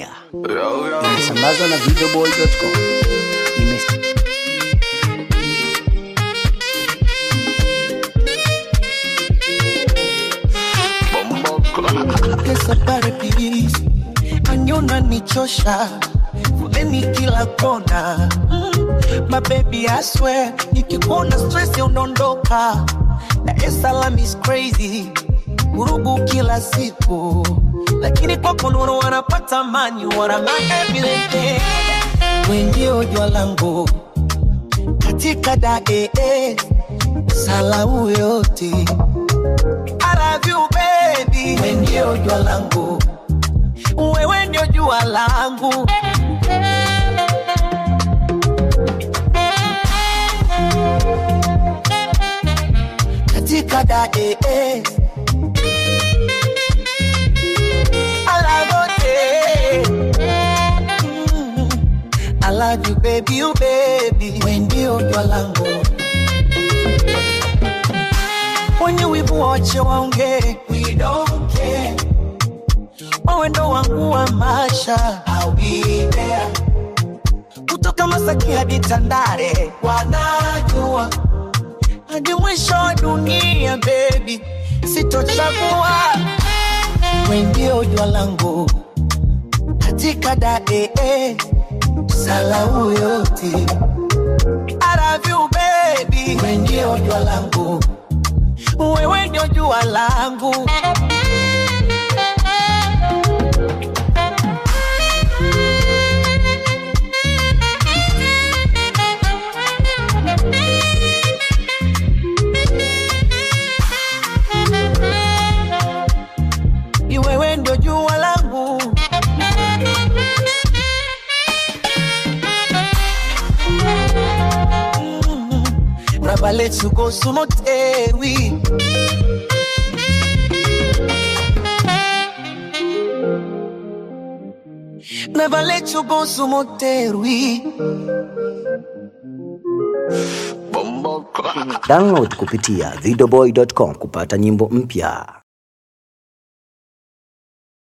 mpya inasambazwa na videoboy.com. Ime- Pesa pale please, anyona nichosha foleni kila kona mm, my baby I swear nikikuona stress unaondoka Dar es Salaam is crazy vurugu kila siku lakini kwako nuru wanapata amani wana my everything wendio jua langu katika dae salau yote I love you baby, wewe ndio jua langu, wewe ndio jua langu. Katika dae I love you, Mm. I love you baby, you baby, wewe ndio jua langu wenye wivu wache waongee, we don't care. Wewe ndo wangu wa maisha, I'll be there. Kutoka Masaki hadi Tandale, wanajua hadi mwisho wa dunia, baby, sitochagua. Wewe ndio jua langu katika dae salau yote. I love you baby, wewe ndio jua langu wewe ndio jua langu. Ni wewe ndio jua langu. Mm. Raba let's go sumotewi. Never let you go sumotewi. Download kupitia videoboy.com kupata nyimbo mpya.